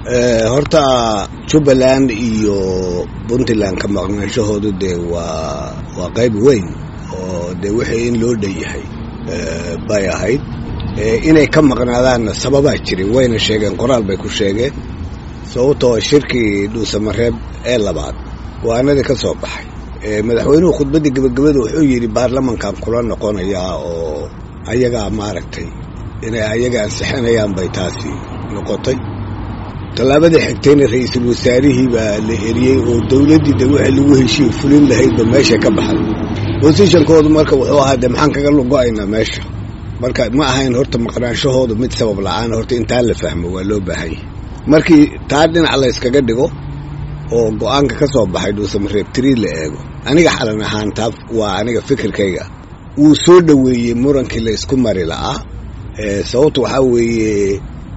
horta jubbaland iyo puntland ka maqnaanshahoodu dee waa waa qayb weyn oo dee wixii in loo dhan yahay bay ahayd inay ka maqnaadaanna sababaa jiray wayna sheegeen qoraal bay ku sheegeen sababtoo shirkii dhuusamareeb ee labaad go-aanadii ka soo baxay madaxweynuhu khudbaddii gebagabada wuxuu yidhi baarlamankan kula noqonayaa oo ayagaa maaragtay inay ayaga ansixinayaan bay taasi noqotay tallaabadii xigtayna ra-iisul wasaarihii baa la eriyey oo dowladdii de wixii lagu heshiiye fulin lahaydba meesha ka baxay bosishankoodu marka wuxuu ahaa de maxaan kaga lugo-aynaa meesha marka ma ahayn horta maqnaanshahoodu mid sabab la-aan horta intaa la fahmo waa loo baahan yahay markii taa dhinac la yskaga dhigo oo go-aanka ka soo baxay dhuusamareeb trii la eego aniga xalan ahaan taa waa aniga fikirkayga wuu soo dhoweeyey murankii la isku mari la'aa sababtu waxaa weeye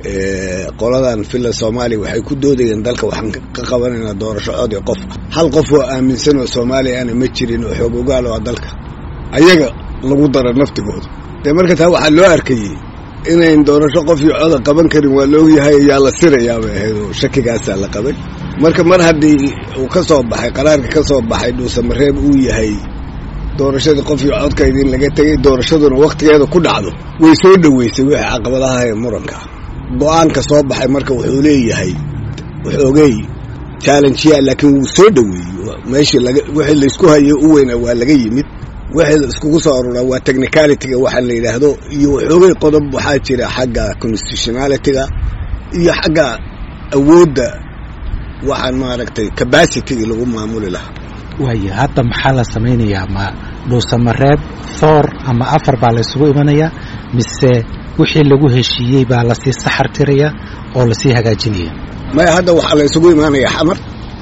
qoladan villa soomaaliya waxay ku doodayeen dalka waxaan ka qabanaynaa doorasho cod iyo qof hal qof oo aaminsan oo soomaaliya ana ma jirin oo xoog ogaal oo dalka ayaga lagu dara naftigooda dee marka taa waxaa loo arkayey inayn doorasho qof iyo coda qaban karin waa la ogyahay ayaa la sirayaa bay ahayd oo shakigaasaa la qabay marka mar haddii uu ka soo baxay qaraarka ka soo baxay dhuusamareeb uu yahay doorashadii qof iyo codkayda in laga tegay doorashaduna wakhtigeeda ku dhacdo way soo dhoweysay wixii caqabadaha ee muranka go-aanka soo baxay marka wuxuu leeyahay waxoogey challengeya laakiin wuu soo dhoweeyey meeshii laga wixii laysku hayo u weynaa waa laga yimid wixii la iskugu soo aruraa waa technicalityga waxa la yidhaahdo iyo waxoogay qodob waxaa jira xagga constitutionalityga iyo xagga awoodda waxaan maaragtay capacityga lagu maamuli lahaa waaya hadda maxaa la samaynayaa ma dhuusamareeb thoor ama afar baa la isugu imanayaa mise wixii lagu heshiiyey baa lasii saxar tiraya oo lasii hagaajinaya maya hadda waxaa la isugu imaanayaa xamar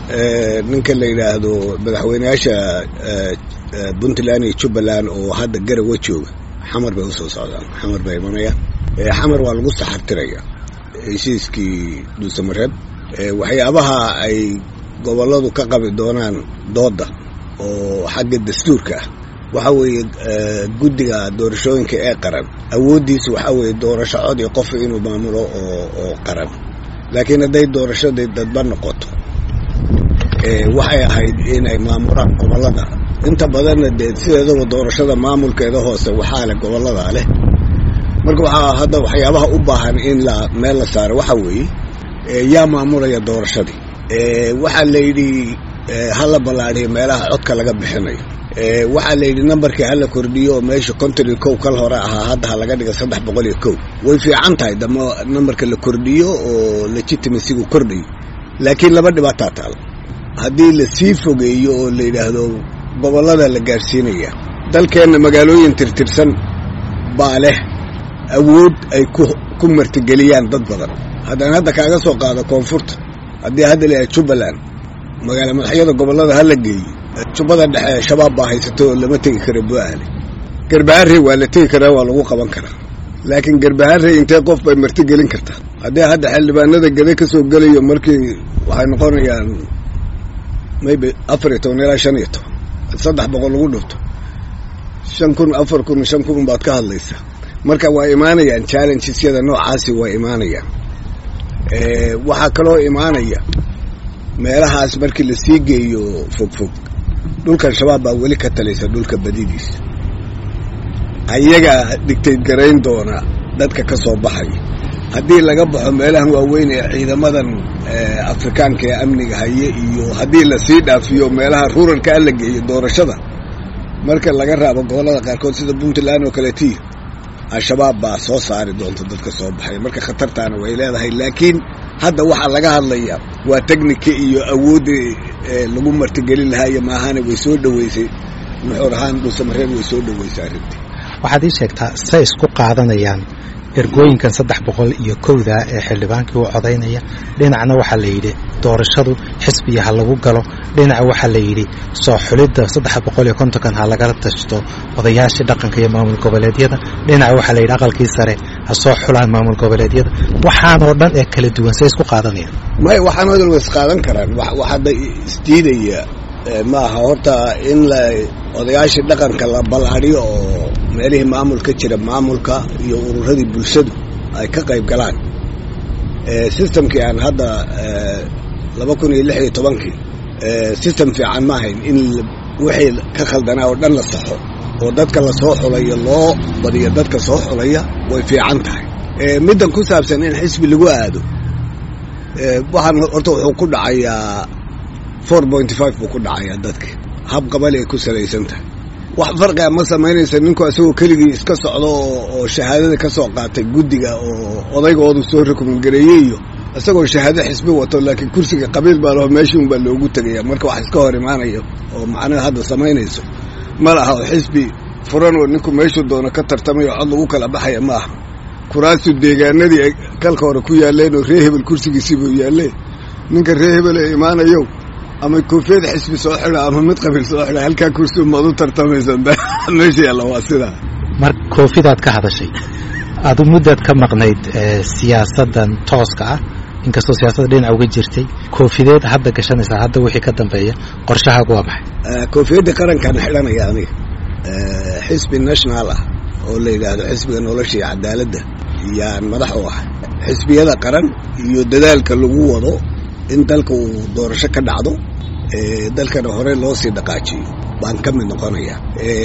ninka la yidhaahdo madaxweyneyaasha puntland iyo jubbaland oo hadda garawa jooga xamar bay usoo socdaan xamar bay imanayaan xamar waa lagu saxartiraya heshiiskii dhuusamareeb waxyaabaha ay gobolladu ka qabi doonaan doodda oo xagga dastuurka ah waxa weeye guddiga doorashooyinka ee qaran awooddiisu waxaa weeye doorasho cod iyo qof inuu maamulo oo oo qaran laakiin hadday doorashadii dadba noqoto waxay ahayd inay maamulaan gobollada inta badanna dee sideedaba doorashada maamulkeeda hoose waxaa leh gobolladaa leh marka waxaa hadda waxyaabaha u baahan in la meel la saaro waxaa weeye yaa maamulaya doorashadii waxaa la yidhi hala ballaadhiyo meelaha codka laga bixinayo waxaa la yidhi nambarkii hala kordhiyo oo meesha konton iyo kow kal hore ahaa hadda ha laga dhiga saddex boqol iyo kow way fiican tahay dama nambarka la kordhiyo oo legitimasigu kordhayo laakiin laba dhibaataa taal haddii la sii fogeeyo oo la yidhaahdo gobollada la gaadhsiinaya dalkeenna magaalooyin tirtirsan baa leh awood ay ku martigeliyaan dad badan haddaan hadda kaaga soo qaado koonfurta haddii hadda la jubbaland magaala madaxyada gobollada ha la geeyo jubbada dhexe shabaab baa haysato oo lama tegi karo bu'aale garbaharre waa la tegi karaa waa lagu qaban karaa laakiin garbaharre intee qof bay martigelin kartaa haddii hadda xildhibaanada gede ka soo gelayo markii waxay noqonayaan maybe afar iyo toban ilaa shan iyo toban saddex boqol lagu dhufto shan kun afar kun shan kun baad ka hadlaysaa marka waa imaanayaan challengesyada noocaasi waa imaanayaan waxaa kaloo imaanaya meelahaas markii lasii geeyo fogfog dhulkan shabaab baa weli ka talaysa dhulka badidiisa ayagaa dhigtayd garayn doona dadka ka soo baxaya haddii laga baxo meelahan waaweyn ee ciidamadan afrikaanka ee amniga haye iyo haddii lasii dhaafiyo meelaha ruralka a la geeyo doorashada marka laga raabo gobollada qaarkood sida puntland oo kaleetii al-shabaab baa soo saari doonta dadka soo baxay marka khatartaana way leedahay laakiin hadda waxaa laga hadlayaa waa technika iyo awooddii lagu martigelin lahaa iyo maahane way soo dhoweysay nuxuur ahaan dhuusamareeb way soo dhoweysay arrintii waxaad ii sheegtaa say isku qaadanayaan ergooyinkan saddex boqol iyo kowda ee xildhibaankii u codaynaya dhinacna waxaa la yidhi doorashadu xisbiya ha lagu galo dhinaca waxaa la yidhi soo xulidda saddex boqol iyo kontonkan ha lagala tashto odayaashii dhaqanka iyo maamul goboleedyada dhinaca waxaa la yidhi aqalkii sare ha soo xulaan maamul goboleedyada waxaanoo dhan ee kala duwan say isku qaadanayaan may waxaanoo dhan way isqaadan karaan wax hadda isdiidaya maaha horta in la odayaashii dhaqanka la ballaadhiyo oo meelihii maamulka jira maamulka iyo ururadii bulshadu ay ka qayb galaan systemkii aan hadda laba kun iyo lix iyo tobankii system fiican ma ahayn in wixii ka khaldanaa oo dhan la saxo oo dadka la soo xulayo loo badiyo dadka soo xulaya way fiican tahay middan ku saabsan in xisbi lagu aado waxaan horta wuxuu ku dhacayaa four pointy five buu ku dhacayaa dadki hab qabali ay ku salaysan tahay wax farqiga ma samaynaysa ninku isagoo keligii iska socdo oo shahaadada ka soo qaatay guddiga oo odaygoodu soo rekomandgareeyey iyo isagoo shahaado xisbi wato laakiin kursiga qabiil baa laho meeshii un baa loogu tegaya marka wax iska hor imaanayo oo macnaha hadda samaynayso ma laha oo xisbi furan oo ninku meeshuu doono ka tartamayo cod lagu kala baxaya ma aha kuraastu deegaanadii ay kalka hore ku yaalleen oo ree hebel kursigiisiibuu yaalleen ninka ree hebel ee imaanayow ama koofiyad xisbi soo xidha ama mid qabiil soo xidha halkaa kursi umaad u tartamaysan meesha yaalla waa sidaa mar koofidaad ka hadashay adu muddaad ka maqnayd siyaasaddan tooska ah inkastoo siyaasadda dhinaca uga jirtay koofideed hadda gashanaysaa hadda wixii ka dambeeya qorshahaagu waa maxay koofiyadda qarankaan xidhanaya aniga xisbi national ah oo la yidhaahdo xisbiga nolosha iyo cadaaladda yaan madax u ahay xisbiyada qaran iyo dadaalka lagu wado in dalka uu doorasho ka dhacdo dalkana hore loo sii dhaqaajiyo baan ka mid noqonaya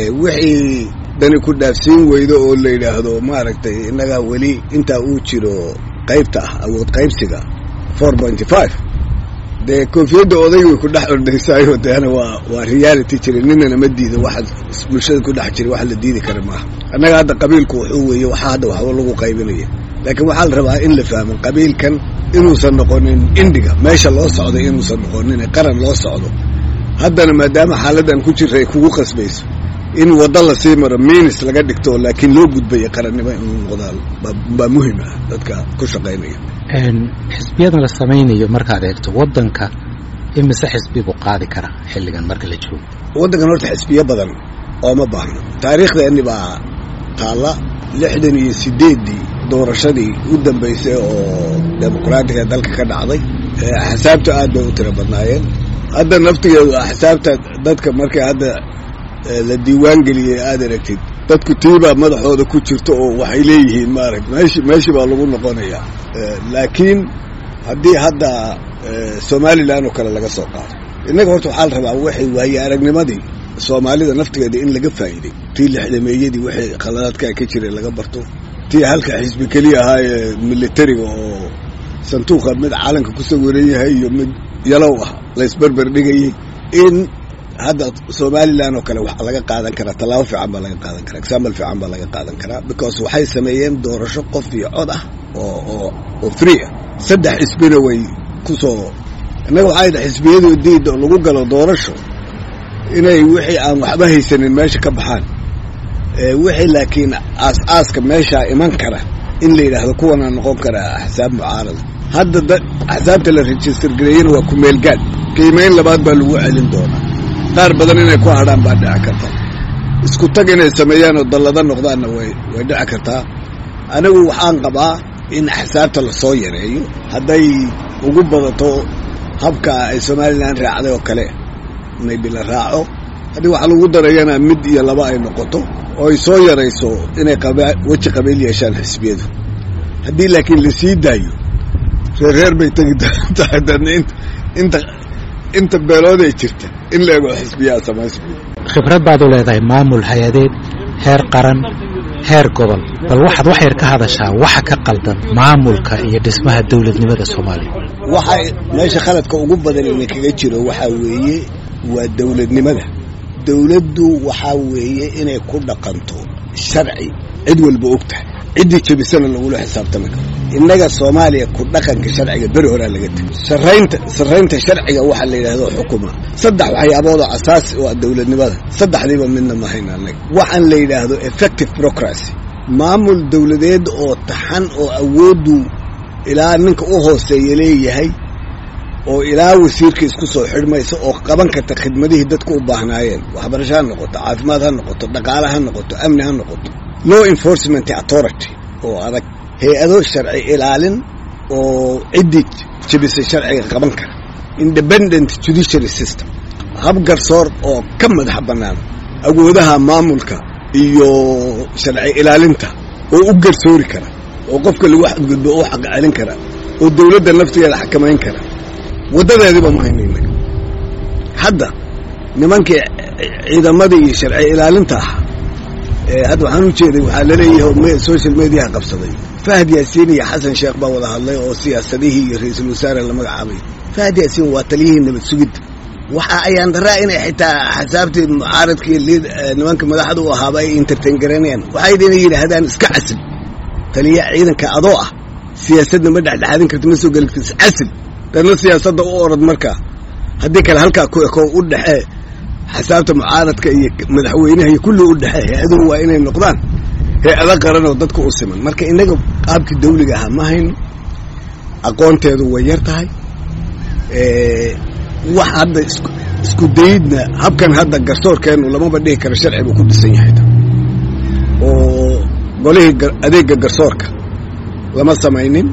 wixii dani ku dhaafsiin weydo oo la yidhaahdo maaragtay innagaa weli intaa uu jiro qaybta ah awood qaybsiga four pointy five dee koofiyadda odayg way ku dhex ordaysaayo deena waa waa reality jira ninana ma diido waxa bulshada ku dhex jira wax la diidi kara maaha annaga hadda qabiilku wuxuu weeye waxaa hadda waxba lagu qaybinaya laakiin waxaa la rabaa in la fahmo qabiilkan inuusan noqonin indhiga meesha loo socday inuusan noqonin qaran loo socdo haddana maadaama xaaladdan ku jirta ay kugu qasbayso in waddo lasii maro minis laga dhigto laakiin loo gudbaya qarannimo inuu noqdaa baa muhim ah dadka ku shaqaynaya xisbiyadan la samaynayo markaad eegto waddanka imise xisbi buu qaadi karaa xilligan marka la joogo waddankan horta xisbiyo badan ooma baahno taariikhdeeni baa taalla lixdan iyo sideeddii doorashadii u dambaysay oo dimuqraatiga dalka ka dhacday axsaabta aad bay u tiro badnaayeen hadda naftigeedu axsaabta dadka markay hadda la diiwaan geliyey aad aragtid dadku tiibaa madaxooda ku jirta oo waxay leeyihiin maaragt meeshi meeshii baa lagu noqonayaa laakiin haddii hadda somalilan oo kale laga soo qaado innaga horta waxaa la rabaa waxay waaye aragnimadii soomaalida naftigeeda in laga faa'iiday tii lixdameeyadii waxay khaladaadkaa ka jireen laga barto tii halka xisbi keliya ahaa ee militariga oo sanduuqa mid calanka ku sawiran yahay iyo mid yalow ah laysberber dhigayay in hadda somalilan oo kale waxaa laga qaadan karaa tallaabo fiican baa laga qaadan karaa example fiican baa laga qaadan karaa because waxay sameeyeen doorasho qof iyo cod ah oo oo oo free ah saddex xisbina way ku soo innaga waxay dhahay xisbiyadu diida oo lagu galo doorasho inay wixii aan waxba haysanin meesha ka baxaan wixii laakiin aas-aaska meeshaa iman kara in la yidhaahdo kuwanaa noqon karaa axsaab mucaarada hadda axsaabta la register gareeyena waa kumeelgaad qiimayn labaad baa lagu celin doonaa qaar badan inay ku hadhaan baa dhici karta isku tag inay sameeyaan oo dallada noqdaanna way way dhici kartaa anigu waxaan qabaa in axsaabta lasoo yareeyo hadday ugu badato habka ay somalilan raacday oo kale maybe la raaco haddii waxa lagu darayana mid iyo laba ay noqoto oo ay soo yarayso inay weji qabiil yeeshaan xisbiyadu haddii laakiin lasii daayo reerreer bay tegi tahay dadna inta inta beelooday jirta in la ego xisbiyaa samaysma khibrad baad u leedahay maamul hay-adeed heer qaran heer gobol bal waxaad wax yar ka hadashaa waxa ka qaldan maamulka iyo dhismaha dowladnimada soomaaliya waxa meesha khaladka ugu badan ina kaga jiro waxaa weeye waa dowladnimada dowladdu waxaa weeye inay ku dhaqanto sharci cid walba og tahay ciddii jebisana lagula xisaabtami karo innaga soomaaliya ku dhaqanka sharciga beri horaa laga tegay saraynta sarraynta sharciga waxaa la yidhahdo xukuma saddex waxyaaboodoo asaasi oo ah dowladnimada saddexdiiba midna ma hayna annaga waxaan la yidhaahdo effective procracy maamul dowladeed oo taxan oo awooddu ilaa ninka u hooseeya leeyahay oo ilaa wasiirka isku soo xidhmaysa oo qaban karta khidmadihii dadku u baahnaayeen waxbarasho ha noqoto caafimaad ha noqoto dhaqaale ha noqoto amni ha noqoto law enforcement authority oo adag hay-ado sharci ilaalin oo ciddii jebisay sharciga qaban kara independent judiciary system hab garsoor oo ka madax bannaan awoodaha maamulka iyo sharci ilaalinta oo u garsoori kara oo qofka lagu xadgudbo u xaq celin kara oo dawladda naftigeeda xakamayn kara waddadeediba ma hayno innaga hadda nimankii ciidamadii iyo sharci ilaalinta ahaa hadda waxaan u jeeday waxaa laleeyahay social mediaha qabsaday fahad yaasiin iyo xasan sheekh baa wada hadlay oo siyaasadihii iyo ra-iisul wasaare la magacaabay fahad yaasiin waa taliyihii nabad sugidda waxa ayaan daraa inay xitaa xasaabtii mucaaradkii nimanka madaxda u ahaaba ay entertain garanayaan waxay inay yidhaahdaan iska casil taliya ciidanka adoo ah siyaasadna ma dhexdhexaadin karti ma soo geli karti casil dadna siyaasadda u orad markaa haddii kale halkaa ku eko u dhexee xasaabta mucaaradka iyo madaxweynaha iyo kulli u dhexee hay-aduhu waa inay noqdaan hay-ada qaran oo dadka u siman marka innaga qaabkii dawliga ahaa ma hayno aqoonteedu way yar tahay wax hadda isku dayidna habkan hadda garsoorkeennu lamaba dhihi karo sharci buu ku dhisan yahay oo golihii adeega garsoorka lama samaynin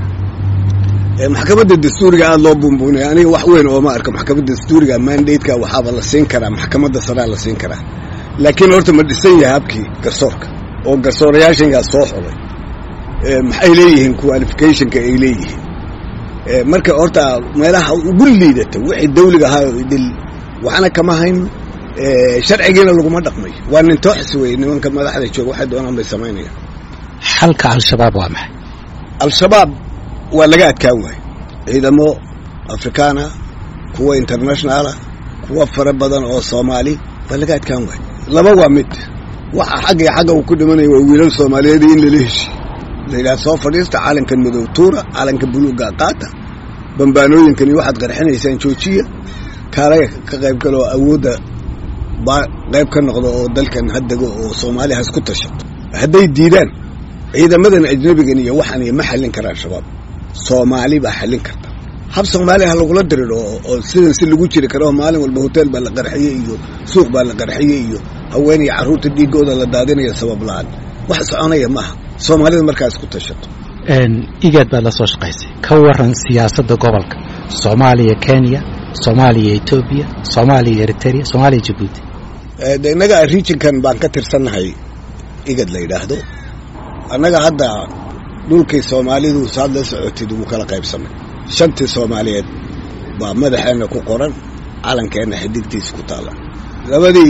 maxkamadda dastuuriga aada loo buunbuunaya aniga wax weyn ooma arko maxkamadda dastuuriga mandateka waxaaba la siin karaa maxkamadda saraa la siin karaa laakiin horta ma dhisan yahay habkii garsoorka oo garsoorayaashangaa soo xulay maxay leeyihiin qualificationka ay leeyihiin marka horta meelaha ugu liidata wixii dawliga ahaa dil waxna kama hayn sharcigiina laguma dhaqmayo waa nin tooxis wey nimanka madaxda jooga waxay doonaan bay samaynayaan xalka al-shabaab waa maxay al-shabaab waa laga adkaan waayo ciidamo afrikaana kuwa internationaala kuwa fara badan oo soomaali waa laga adkaan waayo laba waa mid waxa xagga iyo xagga uu ku dhimanaya waa wiilal soomaaliyeed in lala heshiy la yidhaha soo fadhiista calankan madow tuura calanka buluuga qaata bambaanooyinkan iyo waxaad qarxinaysaan joojiya kaalaga ka qayb galo oo awoodda baa qayb ka noqdo oo dalkan haddego oo soomaaliya has ku tashato hadday diidaan ciidamadan ajnabigan iyo waxaan iyo ma xallin karaan shabaab soomaali baa xallin karta hab soomaaliya ha lagula diriro oo sidan si lagu jiri karo maalin walba hotel baa la qarxiyey iyo suuq baa la qarxiyey iyo haween iyo carruurta dhiigooda la daadinaya sabab la-aan wax soconaya maaha soomaalida markaas ku tashato igaad baad la soo shaqaysay ka waran siyaasadda gobolka soomaaliya kenya soomaaliya etoobiya soomaaliya eritrea soomaaliya jabuuti de innaga regionkan baan ka tirsannahay igad la yidhaahdo annaga hadda dhulkii soomaalidu saad la socotid wuu kala qaybsamay shantii soomaaliyeed baa madaxeenna ku qoran calankeenna xidigtiisa ku taalla labadii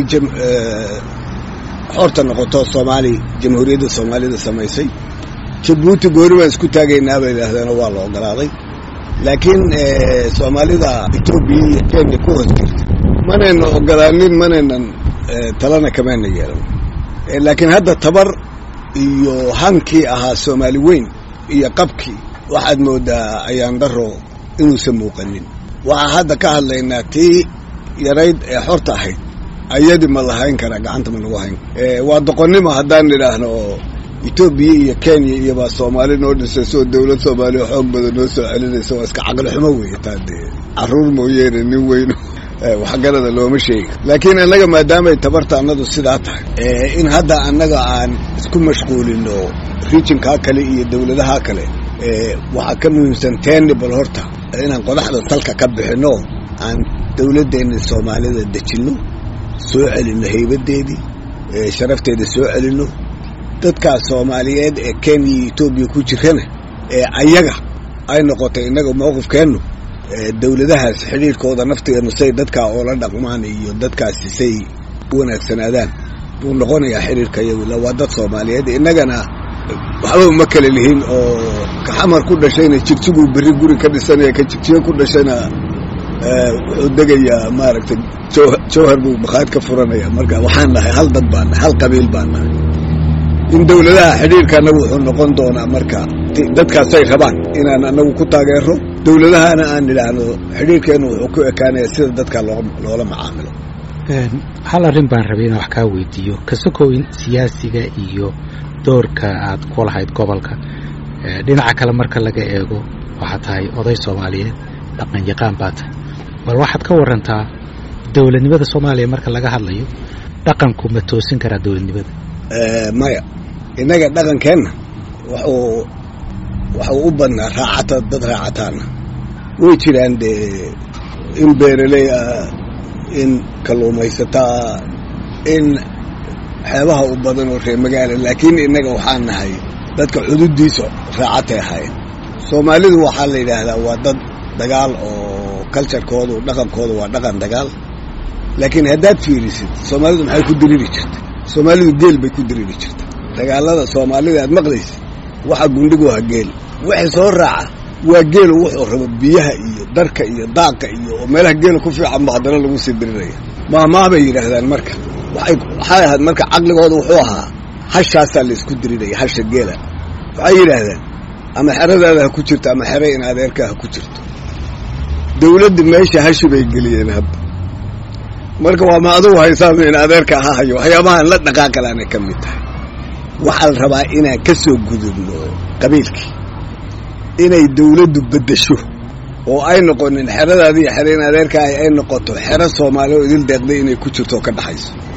xorta noqoto soomaali jamhuuriyadda soomaalida samaysay jabuuti goori baan isku taagaynaa bay yidhaahdeen waa la ogolaaday laakiin soomaalida etoobiya iyo kenya ku hoos jirta manayna ogolaanin manaynan talana kamayna yeelan laakiin hadda tabar iyo hankii ahaa soomaali weyn iyo qabkii waxaad moodaa ayaan daro inuusan muuqanin waxaa hadda ka hadlaynaa tii yarayd ee xorta ahayd ayadii ma lahayn karaa gacanta ma nagu hayn waa doqonnimo haddaan nidhaahno oo etoobiya iyo kenya iyo baa soomaali noo dhisayso oo dawlad soomaaliya xoog badan noo soo celinaysa waa iska caqli xumo weeye taa dee carruur mooyeene nin weyno waxgarada looma sheegi laakiin annaga maadaamay tabarta annadu sidaa tahay in hadda annaga aan isku mashquulino rijinkaa kale iyo dawladaha kale waxaa ka muhiimsan teeni bal horta inaan qodaxda salka ka bixinno aan dawladdeenna soomaalida dejinno soo celinno haybadeedii sharafteeda soo celinno dadkaas soomaaliyeed ee kenya iyo etoobiya ku jirana ee ayaga ay noqotay innaga mawqifkeennu dawladahaas xidhiirkooda naftigeenu say dadkaa oola dhaqmaan iyo dadkaasi say u wanaagsanaadaan buu noqonayaa xidhiirka iyagula waa dad soomaaliyeed innagana waxba uma kala lihin oo kaxamar ku dhashayna jigjiguu berri guri ka dhisanaya ka jigjiga ku dhashayna wuxuu degayaa maaragtay jawhar buu bakhaad ka furanaya marka waxaan nahay hal dad baan nahay hal qabiil baan nahay in dawladaha xidhiirka annagu wuxuu noqon doonaa marka dadkaasay rabaan inaan annagu ku taageero dawladahana aan nidhaahno xidhiirkeennu wuxuu ku ekaanaya sida dadka loola macaamilo hal arrin baan rabay inaan wax kaa weydiiyo kasokow in siyaasiga iyo doorka aad ku lahayd gobolka dhinaca kale marka laga eego waxaad tahay oday soomaaliyeed dhaqan yaqaan baa tahay bal waxaad ka warantaa dowladnimada soomaaliya marka laga hadlayo dhaqanku ma toosin karaa dowladnimada maya innaga dhaqankeenna wuxuu waxuu u badnaa raacata dad raacataana way jiraan dee in beeraley ah in kalluumaysataa in xeebaha u badan oo reer magaala laakiin innaga waxaan nahay dadka xuduuddiisa raacatay ahaayeen soomaalidu waxaa la yidhaahdaa waa dad dagaal oo culturekoodu dhaqankoodu waa dhaqan dagaal laakiin haddaad fiirisid soomaalidu maxay ku diriri jirta soomaalidu geel bay ku diriri jirta dagaalada soomaalida aad maqlaysid waxa gundhigu ha geel wixii soo raaca waa geelu wuxuu rabo biyaha iyo darka iyo daaqa iyo oo meelaha geela ku fiican ba haddana lagu sii diriraya maahmaah bay yidhaahdaan marka waxay waxay ahayd marka caqligooda wuxuu ahaa hashaasaa laysku diriraya hasha geela waxay yidhaahdaan ama xeradaada ha ku jirto ama xere in adeerkaa ha ku jirto dawladda meesha hashi bay geliyeen hadda marka waa ma adugu haysaan in adeerka ha hayo waxyaabahaan la dhaqaaqalaanay ka mid tahay waxaa la rabaa inaan ka soo gudubno qabiilkii inay dawladdu beddesho oo ay noqonin xeradaadii xere in adeerkaahi ay noqoto xero soomaali oo idil deeqday inay ku jirto oo ka dhaxayso